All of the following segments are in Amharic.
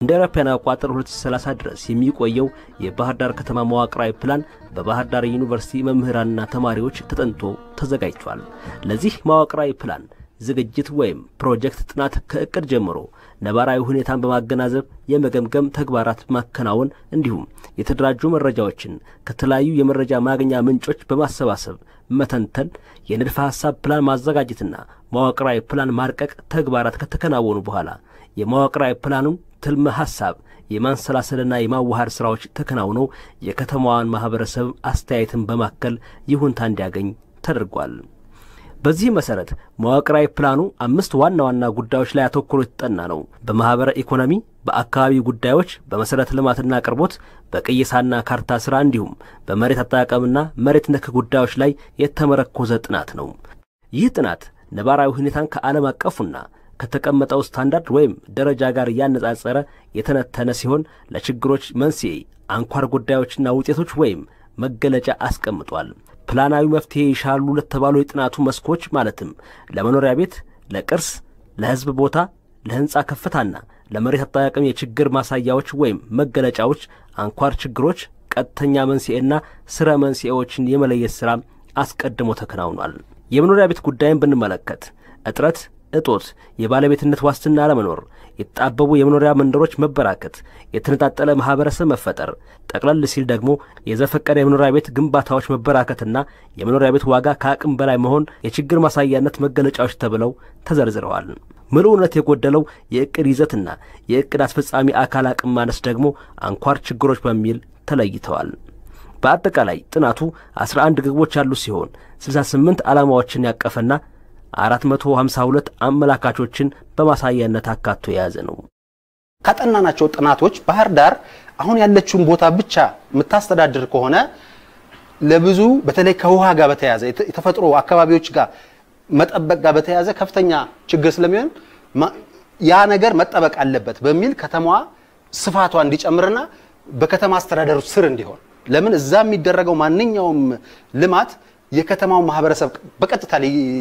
እንደ አውሮፓውያን አቆጣጠር 2030 ድረስ የሚቆየው የባህር ዳር ከተማ መዋቅራዊ ፕላን በባህር ዳር ዩኒቨርሲቲ መምህራንና ተማሪዎች ተጠንቶ ተዘጋጅቷል። ለዚህ መዋቅራዊ ፕላን ዝግጅት ወይም ፕሮጀክት ጥናት ከእቅድ ጀምሮ ነባራዊ ሁኔታን በማገናዘብ የመገምገም ተግባራት ማከናወን እንዲሁም የተደራጁ መረጃዎችን ከተለያዩ የመረጃ ማግኛ ምንጮች በማሰባሰብ መተንተን፣ የንድፈ ሐሳብ ፕላን ማዘጋጀትና መዋቅራዊ ፕላን ማርቀቅ ተግባራት ከተከናወኑ በኋላ የመዋቅራዊ ፕላኑን ትልመ ሐሳብ የማንሰላሰልና የማዋሃድ ሥራዎች ተከናውነው የከተማዋን ማኅበረሰብ አስተያየትን በማከል ይሁንታ እንዲያገኝ ተደርጓል። በዚህ መሰረት መዋቅራዊ ፕላኑ አምስት ዋና ዋና ጉዳዮች ላይ አተኩሮ የተጠና ነው። በማኅበረ ኢኮኖሚ፣ በአካባቢ ጉዳዮች፣ በመሠረተ ልማትና አቅርቦት፣ በቅየሳና ካርታ ሥራ እንዲሁም በመሬት አጠቃቀምና መሬት ነክ ጉዳዮች ላይ የተመረኮዘ ጥናት ነው። ይህ ጥናት ነባራዊ ሁኔታን ከዓለም አቀፉና ከተቀመጠው ስታንዳርድ ወይም ደረጃ ጋር እያነጻጸረ የተነተነ ሲሆን ለችግሮች መንስኤ፣ አንኳር ጉዳዮችና ውጤቶች ወይም መገለጫ አስቀምጧል። ፕላናዊ መፍትሄ ይሻሉ ለተባሉ የጥናቱ መስኮች ማለትም ለመኖሪያ ቤት፣ ለቅርስ፣ ለሕዝብ ቦታ፣ ለሕንፃ ከፍታና ለመሬት አጠቃቀም የችግር ማሳያዎች ወይም መገለጫዎች፣ አንኳር ችግሮች፣ ቀጥተኛ መንስኤና ስረ መንስኤዎችን የመለየት ሥራ አስቀድሞ ተከናውኗል። የመኖሪያ ቤት ጉዳይን ብንመለከት እጥረት እጦት፣ የባለቤትነት ዋስትና አለመኖር፣ የተጣበቡ የመኖሪያ መንደሮች መበራከት፣ የተነጣጠለ ማኅበረሰብ መፈጠር፣ ጠቅለል ሲል ደግሞ የዘፈቀደ የመኖሪያ ቤት ግንባታዎች መበራከትና የመኖሪያ ቤት ዋጋ ከአቅም በላይ መሆን የችግር ማሳያነት መገለጫዎች ተብለው ተዘርዝረዋል። ምልኡነት የጎደለው የዕቅድ ይዘትና የዕቅድ አስፈጻሚ አካል አቅም ማነስ ደግሞ አንኳር ችግሮች በሚል ተለይተዋል። በአጠቃላይ ጥናቱ 11 ግቦች ያሉ ሲሆን 68 ዓላማዎችን ያቀፈና 452 አመላካቾችን በማሳያነት አካቶ የያዘ ነው። ካጠናናቸው ጥናቶች ባህር ዳር አሁን ያለችውን ቦታ ብቻ የምታስተዳድር ከሆነ ለብዙ በተለይ ከውሃ ጋር በተያያዘ የተፈጥሮ አካባቢዎች ጋር መጠበቅ ጋር በተያያዘ ከፍተኛ ችግር ስለሚሆን ያ ነገር መጠበቅ አለበት በሚል ከተማዋ ስፋቷ እንዲጨምርና በከተማ አስተዳደሩ ስር እንዲሆን ለምን እዛ የሚደረገው ማንኛውም ልማት የከተማው ማህበረሰብ በቀጥታ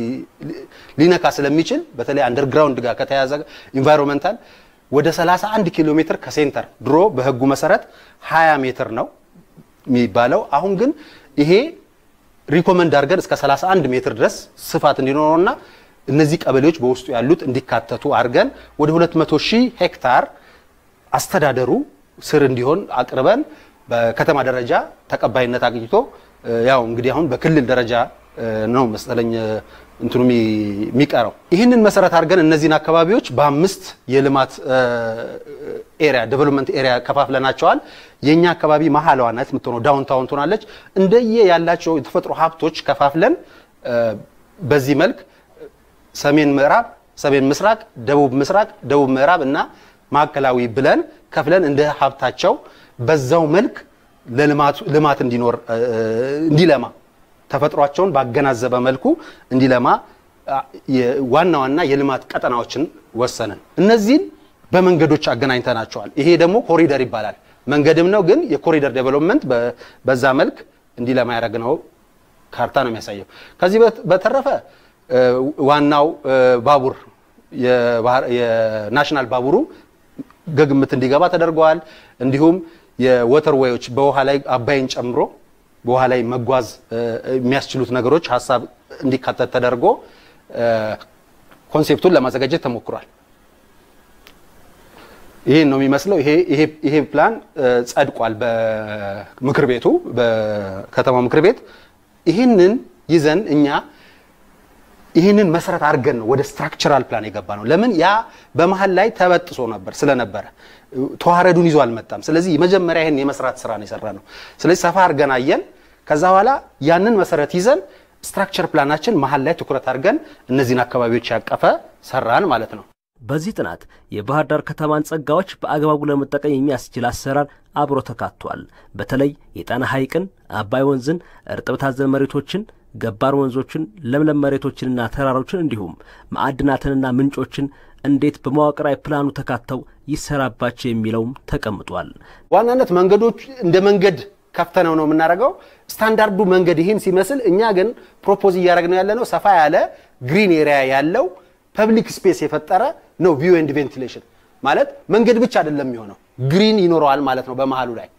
ሊነካ ስለሚችል በተለይ አንደርግራውንድ ጋር ከተያዘ ኢንቫይሮንመንታል ወደ 31 ኪሎ ሜትር ከሴንተር ድሮ በህጉ መሰረት 20 ሜትር ነው የሚባለው። አሁን ግን ይሄ ሪኮመንድ አድርገን እስከ 31 ሜትር ድረስ ስፋት እንዲኖረውና እነዚህ ቀበሌዎች በውስጡ ያሉት እንዲካተቱ አድርገን ወደ 200 ሺህ ሄክታር አስተዳደሩ ስር እንዲሆን አቅርበን በከተማ ደረጃ ተቀባይነት አግኝቶ ያው እንግዲህ አሁን በክልል ደረጃ ነው መሰለኝ እንትኑ የሚቀረው። ይህንን መሰረት አድርገን እነዚህን አካባቢዎች በአምስት የልማት ኤሪያ ዴቨሎፕመንት ኤሪያ ከፋፍለናቸዋል። የኛ አካባቢ መሀል ዋናት የምትሆነው ዳውንታውን ትሆናለች። እንደየ ያላቸው የተፈጥሮ ሀብቶች ከፋፍለን በዚህ መልክ ሰሜን ምዕራብ፣ ሰሜን ምስራቅ፣ ደቡብ ምስራቅ፣ ደቡብ ምዕራብ እና ማዕከላዊ ብለን ከፍለን እንደ ሀብታቸው በዛው መልክ ልማት እንዲኖር እንዲለማ ተፈጥሯቸውን ባገናዘበ መልኩ እንዲለማ ዋና ዋና የልማት ቀጠናዎችን ወሰንን። እነዚህን በመንገዶች አገናኝተናቸዋል። ይሄ ደግሞ ኮሪደር ይባላል። መንገድም ነው፣ ግን የኮሪደር ዴቨሎፕመንት በዛ መልክ እንዲለማ ያደረግነው ካርታ ነው የሚያሳየው። ከዚህ በተረፈ ዋናው ባቡር የናሽናል ባቡሩ ግምት እንዲገባ ተደርገዋል። እንዲሁም የወተር ዌዮች በውሃ ላይ አባይን ጨምሮ በውሃ ላይ መጓዝ የሚያስችሉት ነገሮች ሀሳብ እንዲካተት ተደርጎ ኮንሴፕቱን ለማዘጋጀት ተሞክሯል። ይሄን ነው የሚመስለው። ይሄ ፕላን ጸድቋል በምክር ቤቱ በከተማ ምክር ቤት። ይህንን ይዘን እኛ ይህንን መሰረት አድርገን ነው ወደ ስትራክቸራል ፕላን የገባ ነው። ለምን ያ በመሀል ላይ ተበጥሶ ነበር ስለነበረ ተዋረዱን ይዞ አልመጣም። ስለዚህ መጀመሪያ ይህን የመስራት ስራ ነው የሰራ ነው። ስለዚህ ሰፋ አድርገን አየን። ከዛ በኋላ ያንን መሰረት ይዘን ስትራክቸር ፕላናችን መሀል ላይ ትኩረት አድርገን እነዚህን አካባቢዎች ያቀፈ ሰራን ማለት ነው። በዚህ ጥናት የባህር ዳር ከተማን ጸጋዎች በአግባቡ ለመጠቀም የሚያስችል አሰራር አብሮ ተካቷል። በተለይ የጣና ሐይቅን፣ አባይ ወንዝን፣ እርጥበት አዘል መሬቶችን ገባር ወንዞችን፣ ለምለም መሬቶችንና ተራሮችን እንዲሁም ማዕድናትንና ምንጮችን እንዴት በመዋቅራዊ ፕላኑ ተካተው ይሰራባቸው የሚለውም ተቀምጧል። ዋናነት መንገዶች እንደ መንገድ ከፍተነው ነው የምናደርገው። ስታንዳርዱ መንገድ ይህን ሲመስል፣ እኛ ግን ፕሮፖዝ እያደረግነው ያለ ነው ሰፋ ያለ ግሪን ኤሪያ ያለው ፐብሊክ ስፔስ የፈጠረ ነው ቪው ኤንድ ቬንቲሌሽን ማለት መንገድ ብቻ አይደለም የሚሆነው ግሪን ይኖረዋል ማለት ነው በመሀሉ ላይ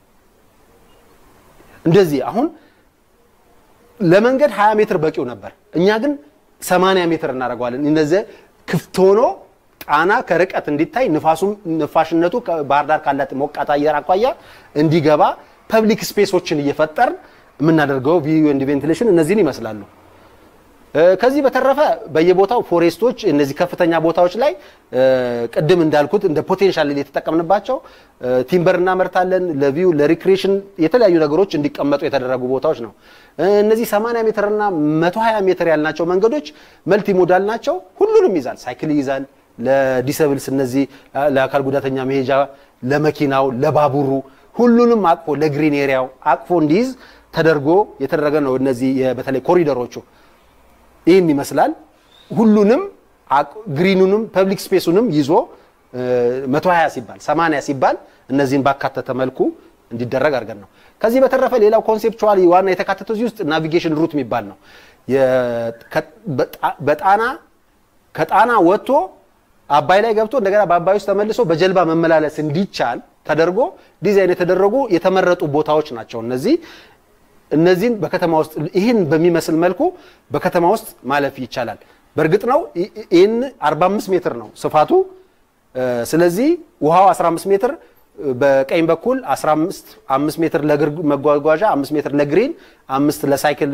እንደዚህ አሁን ለመንገድ 20 ሜትር በቂው ነበር። እኛ ግን 80 ሜትር እናደርገዋለን። እነዚህ ክፍት ሆኖ ጣና ከርቀት እንዲታይ ንፋሱም ንፋሽነቱ ባህር ዳር ካላት ሞቃት አየር አኳያ እንዲገባ ፐብሊክ ስፔሶችን እየፈጠርን የምናደርገው ቪዩ ኤንድ ቬንቲሌሽን እነዚህን ይመስላሉ። ከዚህ በተረፈ በየቦታው ፎሬስቶች እነዚህ ከፍተኛ ቦታዎች ላይ ቅድም እንዳልኩት እንደ ፖቴንሻል የተጠቀምንባቸው ቲምበር እናመርታለን። ለቪው ለሪክሬሽን የተለያዩ ነገሮች እንዲቀመጡ የተደረጉ ቦታዎች ነው። እነዚህ 80 ሜትር እና 120 ሜትር ያልናቸው መንገዶች መልቲ ሞዳል ናቸው። ሁሉንም ይዛል። ሳይክል ይይዛል። ለዲሰብልስ እነዚህ ለአካል ጉዳተኛ መሄጃ፣ ለመኪናው፣ ለባቡሩ ሁሉንም አቅፎ ለግሪን ኤሪያው አቅፎ እንዲይዝ ተደርጎ የተደረገ ነው። እነዚህ በተለይ ኮሪደሮቹ ይህን ይመስላል። ሁሉንም ግሪኑንም ፐብሊክ ስፔሱንም ይዞ 120 ሲባል 80 ሲባል እነዚህን ባካተተ መልኩ እንዲደረግ አድርገን ነው። ከዚህ በተረፈ ሌላው ኮንሴፕቹዋሊ ዋና የተካተተው እዚህ ውስጥ ናቪጌሽን ሩት የሚባል ነው። በጣና ከጣና ወጥቶ አባይ ላይ ገብቶ እንደገና በአባይ ውስጥ ተመልሶ በጀልባ መመላለስ እንዲቻል ተደርጎ ዲዛይን የተደረጉ የተመረጡ ቦታዎች ናቸው እነዚህ እነዚህን በከተማ ውስጥ ይህን በሚመስል መልኩ በከተማ ውስጥ ማለፍ ይቻላል። በእርግጥ ነው ይህን 45 ሜትር ነው ስፋቱ። ስለዚህ ውሃው 15 ሜትር በቀኝ በኩል 15 5 ሜትር ለእግር መጓጓዣ፣ 5 ሜትር ለግሪን፣ አምስት ለሳይክል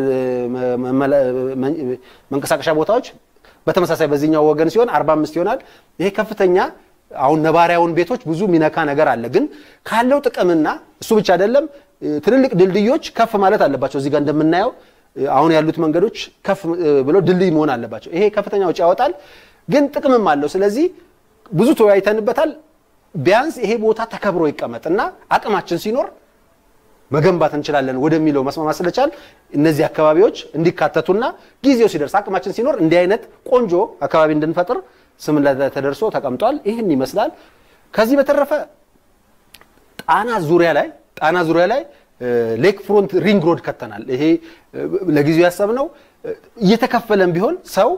መንቀሳቀሻ ቦታዎች በተመሳሳይ በዚህኛው ወገን ሲሆን 45 ይሆናል። ይሄ ከፍተኛ አሁን ነባሪያውን ቤቶች ብዙ ሚነካ ነገር አለ። ግን ካለው ጥቅምና እሱ ብቻ አይደለም ትልልቅ ድልድዮች ከፍ ማለት አለባቸው። እዚህ ጋር እንደምናየው አሁን ያሉት መንገዶች ከፍ ብሎ ድልድይ መሆን አለባቸው። ይሄ ከፍተኛ ወጪ ያወጣል፣ ግን ጥቅምም አለው። ስለዚህ ብዙ ተወያይተንበታል። ቢያንስ ይሄ ቦታ ተከብሮ ይቀመጥ እና አቅማችን ሲኖር መገንባት እንችላለን ወደሚለው መስማማት ስለቻል እነዚህ አካባቢዎች እንዲካተቱና ጊዜው ሲደርስ አቅማችን ሲኖር እንዲህ አይነት ቆንጆ አካባቢ እንድንፈጥር ስም ተደርሶ ተቀምጧል። ይህን ይመስላል። ከዚህ በተረፈ ጣና ዙሪያ ላይ ጣና ዙሪያ ላይ ሌክ ፍሮንት ሪንግ ሮድ ከተናል። ይሄ ለጊዜው ያሰብነው እየተከፈለም ቢሆን ሰው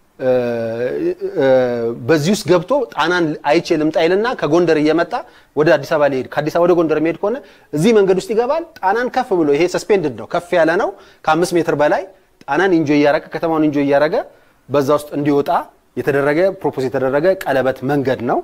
በዚህ ውስጥ ገብቶ ጣናን አይቼ ልምጣ ይልና ከጎንደር እየመጣ ወደ አዲስ አበባ ሊሄድ ከአዲስ አበባ ወደ ጎንደር የሚሄድ ከሆነ እዚህ መንገድ ውስጥ ይገባል። ጣናን ከፍ ብሎ ይሄ ሰስፔንድድ ነው፣ ከፍ ያለ ነው። ከአምስት ሜትር በላይ ጣናን ኢንጆይ እያረገ ከተማውን ኢንጆይ እያረገ በዛ ውስጥ እንዲወጣ የተደረገ ፕሮፖዝ የተደረገ ቀለበት መንገድ ነው።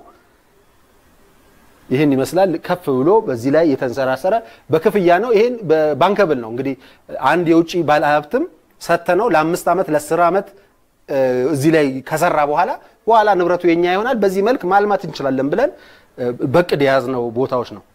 ይህን ይመስላል። ከፍ ብሎ በዚህ ላይ የተንሰራሰረ በክፍያ ነው። ይህን ባንከብል ነው እንግዲህ አንድ የውጭ ባለሀብትም ሰጥተነው ለአምስት ዓመት ለአስር ዓመት እዚህ ላይ ከሰራ በኋላ በኋላ ንብረቱ የኛ ይሆናል። በዚህ መልክ ማልማት እንችላለን ብለን በቅድ የያዝነው ቦታዎች ነው።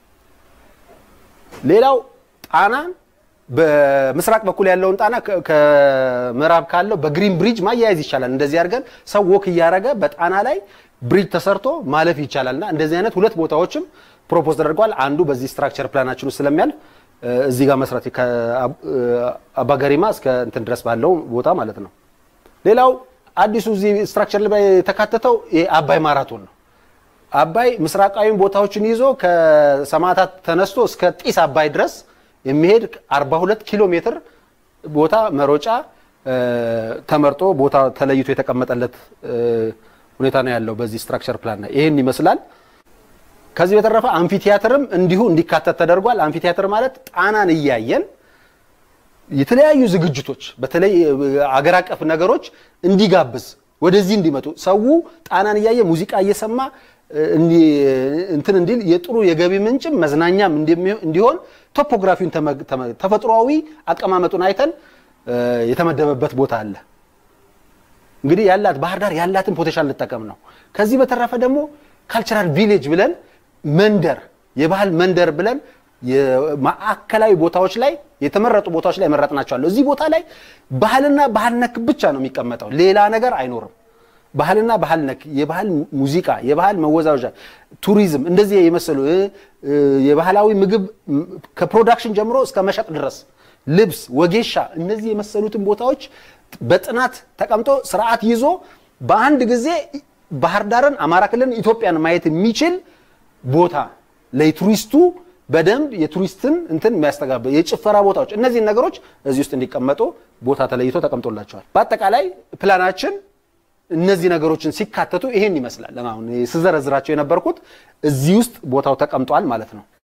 ሌላው ጣናን በምስራቅ በኩል ያለውን ጣና ከምዕራብ ካለው በግሪን ብሪጅ ማያያዝ ይቻላል። እንደዚህ አድርገን ሰው ወክ እያደረገ በጣና ላይ ብሪጅ ተሰርቶ ማለፍ ይቻላል እና እንደዚህ አይነት ሁለት ቦታዎችም ፕሮፖዝ ተደርጓል። አንዱ በዚህ ስትራክቸር ፕላናችን ውስጥ ስለሚያልፍ እዚህ ጋር መስራት ከአባገሪማ እስከ እንትን ድረስ ባለው ቦታ ማለት ነው። ሌላው አዲሱ እዚህ ስትራክቸር ላይ የተካተተው አባይ ማራቶን ነው። አባይ ምስራቃዊ ቦታዎችን ይዞ ከሰማዕታት ተነስቶ እስከ ጢስ አባይ ድረስ የሚሄድ 42 ኪሎ ሜትር ቦታ መሮጫ ተመርጦ ቦታ ተለይቶ የተቀመጠለት ሁኔታ ነው ያለው በዚህ ስትራክቸር ፕላን ላይ ይህን ይመስላል። ከዚህ በተረፈ አምፊቲያትርም እንዲሁ እንዲካተት ተደርጓል። አምፊቲያትር ማለት ጣናን እያየን የተለያዩ ዝግጅቶች በተለይ አገር አቀፍ ነገሮች እንዲጋብዝ ወደዚህ እንዲመጡ ሰው ጣናን እያየ ሙዚቃ እየሰማ እንትን እንዲል የጥሩ የገቢ ምንጭም መዝናኛም እንዲሆን ቶፖግራፊውን ተፈጥሯዊ አቀማመጡን አይተን የተመደበበት ቦታ አለ። እንግዲህ ያላት ባህር ዳር ያላትን ፖቴንሻል እንጠቀም ነው። ከዚህ በተረፈ ደግሞ ካልቸራል ቪሌጅ ብለን መንደር የባህል መንደር ብለን የማዕከላዊ ቦታዎች ላይ የተመረጡ ቦታዎች ላይ መረጥናቸዋለሁ። እዚህ ቦታ ላይ ባህልና ባህል ነክ ብቻ ነው የሚቀመጠው፣ ሌላ ነገር አይኖርም። ባህልና ባህል ነክ የባህል ሙዚቃ፣ የባህል መወዛወዣ፣ ቱሪዝም እንደዚህ የመሰሉ የባህላዊ ምግብ ከፕሮዳክሽን ጀምሮ እስከ መሸጥ ድረስ ልብስ፣ ወጌሻ እነዚህ የመሰሉትን ቦታዎች በጥናት ተቀምጦ ስርዓት ይዞ በአንድ ጊዜ ባህር ዳርን፣ አማራ ክልልን፣ ኢትዮጵያን ማየት የሚችል ቦታ ለቱሪስቱ በደንብ የቱሪስትን እንትን የሚያስተጋባ የጭፈራ ቦታዎች እነዚህን ነገሮች እዚህ ውስጥ እንዲቀመጡ ቦታ ተለይቶ ተቀምጦላቸዋል። በአጠቃላይ ፕላናችን እነዚህ ነገሮችን ሲካተቱ ይሄን ይመስላል። አሁን ስዘረዝራቸው የነበርኩት እዚህ ውስጥ ቦታው ተቀምጧል ማለት ነው።